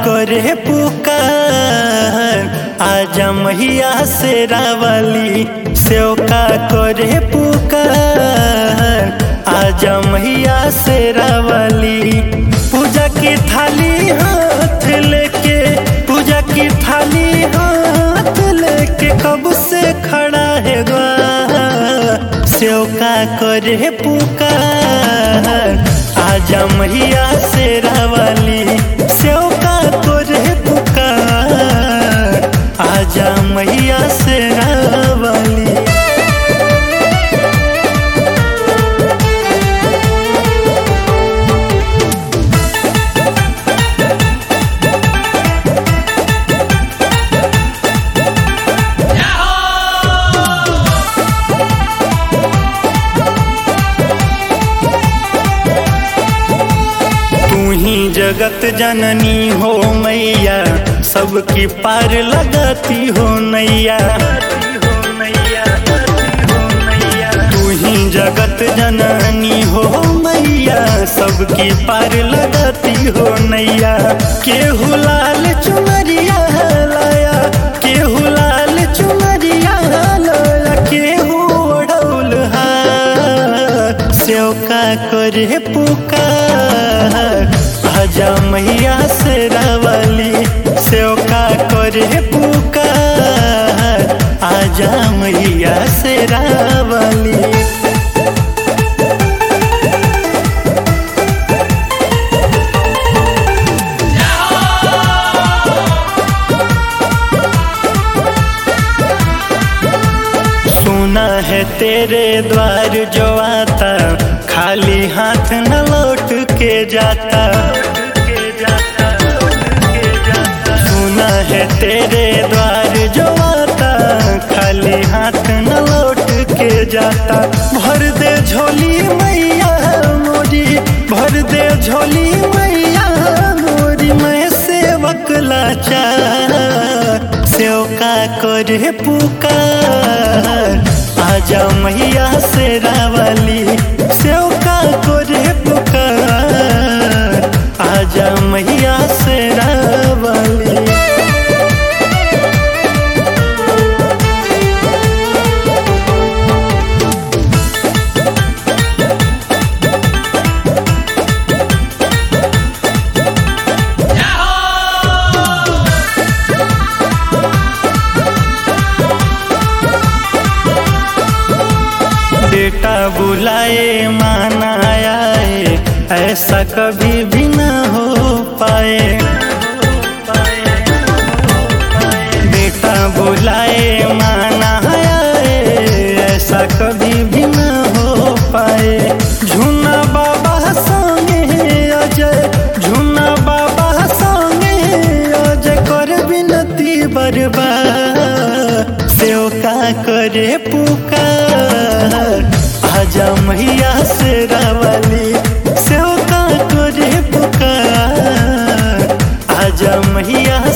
करे पुकार आजा मैया से रावली सेवका करे पुकार आजा मैया से रावली पूजा की थाली हाथ लेके पूजा की थाली हाथ लेके कब से खड़ा है द्वार सेवका करे पुकार आजा मैया से रावली सेवका करे पुकार आजा मैया से रावली तू ही जगत जननी हो मैया सबकी पार लगाती हो नैया तू ही जगत जननी हो मैया सबकी पार लगाती हो नैया केहू लाल चुनरिया लाया केहू लाल चुनरिया लाया केहू ओढ़ौल हार सेवका करे पुकार आजा मैया से रावली सेवका करे पुकार आजा मैया से रावली सुना है तेरे द्वार जो आता खाली हाथ न लौट के जाता सुना है तेरे द्वार जो आता खाली हाथ न लौट के जाता भर दे झोली मैया मोरी भर दे झोली मैया मोरी मैं सेवक लाचार सेवका करे पुकार आजा मैया से रावली सेवका करे पुकार आजा मैया से रावली बेटा बुलाए माना आए ऐसा कभी भी न हो पाए बेटा बुलाए माना आए ऐसा कभी भी न हो पाए झूना बाबा संगे अजय झूना बाबा संगे अजय कर विनती बर्बाद सेवका करे पुकार आजा मैया से रावली सेवका करे पुकार आजा मैया